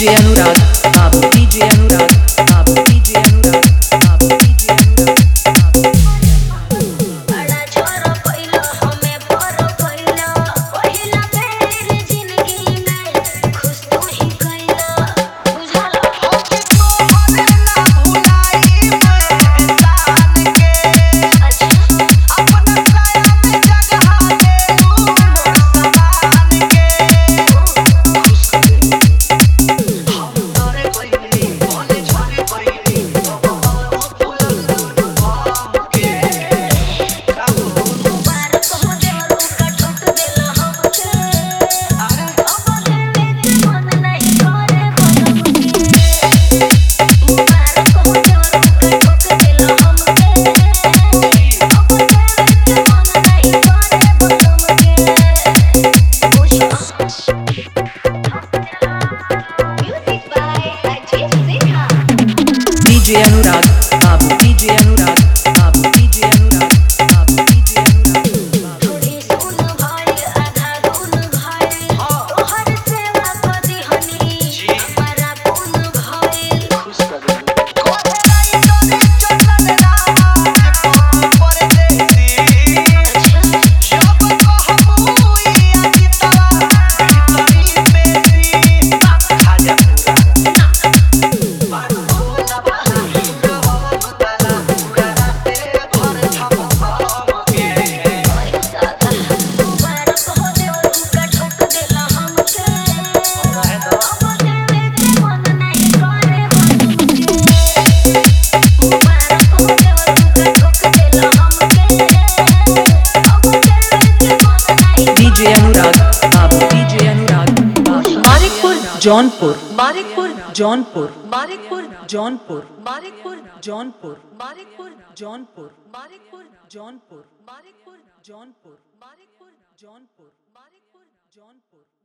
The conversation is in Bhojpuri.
DJ Anurag, Babu DJ Anurag, Babu DJ Anurag, Babu DJ Anurag, Babu बड़ा छोरो पहिलो हमें बड़ो पहिलो पहिला बेर जिंदगी में खुश तू ही कइलो बुझाला अच्छा बार कहो देवरू का ठोक देला हमके अब देवे के मन नहीं करे बनमके बार कहो देवरू का ठोक देला हमके अब देवे के मन नहीं करे बनमके music by Ajit Sinha DJ Anurag, Babu DJ Anurag, Babu DJ Anurag, Babu DJ Anurag, Babu थोड़ी सुन भाई आधा गुन भाई तोहर सेवा कदी हनी हमारा पुन भाई बार कहो देवरू का ठोक देला हमके अब देवे के मन नहीं करे बनमके बार कहो देवरू का ठोक देला हमके अब देवे के मन नहीं DJ Anurag, Babu DJ Anurag, Babu Manikpur, Jaunpur, Manikpur, Jaunpur, Manikpur, Jaunpur, Manikpur, Jaunpur, Manikpur, Jaunpur, Manikpur, Jaunpur, Manikpur, Jaunpur, Manikpur, Jaunpur, Manikpur, Jaunpur.